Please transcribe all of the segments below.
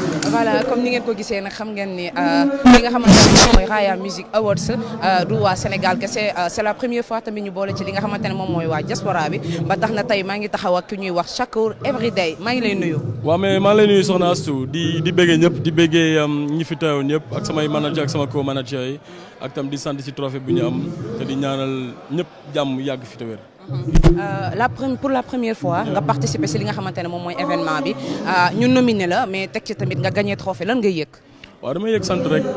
voilà comme ni ngeen ko gisee nag xam ngeen ni li nga xamante ne moom mooy Raaya Music Awards du waa Sénégal kese c'est la première fois tamit ñu boole ci li nga xamante ne moom mooy waa diaspora bi ba tax na tey maa ngi taxaw ak ki ñuy wax Shakur Everyday maa ngi lay nuyu. waaw mais maa ngi lay nuyu soxna Astou di di bëggee ñëpp di bëggee ñi fi teew ñëpp ak samay manager ak sama co-manager yi ak tam di sant ci trophée bu ñu am te di ñaanal ñëpp jàmm yàgg fi te wér. la pour la première fois nga participer si li nga xamante ne moom mooy événement bi ñu nominé la mais teg ci tamit nga gagné trophée lan ngay yëg. waaw damay yëg sant rek.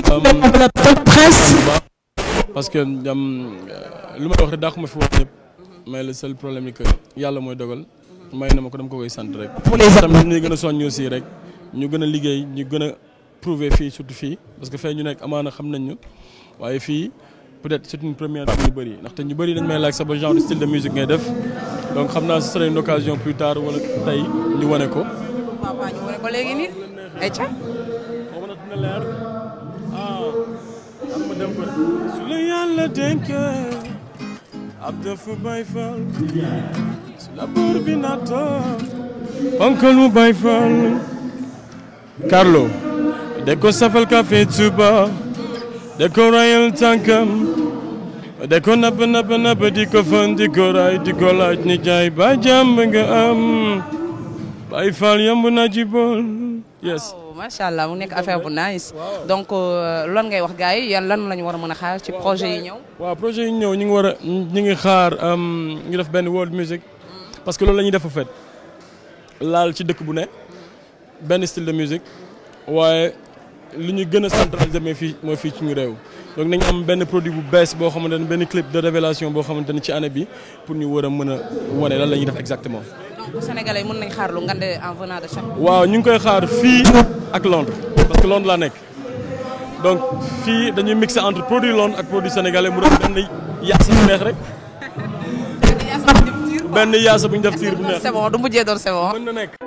parce que lu may wax rek dàqu ma fi wax ñëpp mais le seul problème ni que yàlla mooy dogal may na ma ko dama ko koy sant rek. tamit ñu gën a soññ aussi rek ñu gën a liggéey ñu gën a prouver fii surtout fii parce que fee ñu nekk amaana xam nañ ñu waaye fii. peut-être c'est une première pour ñu bëri ndaxte ñu bëri dañ may laaj sama genre style de musique ngay def donc xam naa ce serait une occasion plus tard wala tey ñu wane ko. waaw waaw ñu wane ko léegi nii. ayca. xaw ma na dina leer ah am ma dem ko su la yàlla dénkee ab dafa bay fal su la buur bi nattoo ponkal mu bay fal Carlo de ko safal café Touba de ko rayal tànkam de ko napp napp napp di ko fan di ko ray di ko laaj ni jaay ba jàmm nga am bay fal yamb na ji bool yes macha allah mu nekk affaire bu nice donc lan ngay wax gars yi yan lan lañu war a mën a xaar ci projet yi ñëw. waaw projet yi ñëw ñu ngi war a ñu ngi xaar ñu def benn world music parce que loolu la ñuy def en fait laal ci dëkk bu ne benn style de musique waaye. li ñu gën a centraliser mais fii mooy fii ci ñu réew donc nañu am benn produit bu bees boo xamante ne benn clip de révélation boo xamante ne ci année bi pour ñu war a mën a wane lan la ñuy def exactement. donc sénégalais mën nañ xaar lu ngande en venant de chaque. waaw ñu ngi koy xaar fii ak Londres parce que Londres laa nekk donc fii dañuy mixer entre produit Londres ak produit sénégalais mu doon benn yaasa bu neex rek. benn yaasa bu ñu def tiir bu neex. c'est bon du mujjee doon c'est bon. mën na nekk.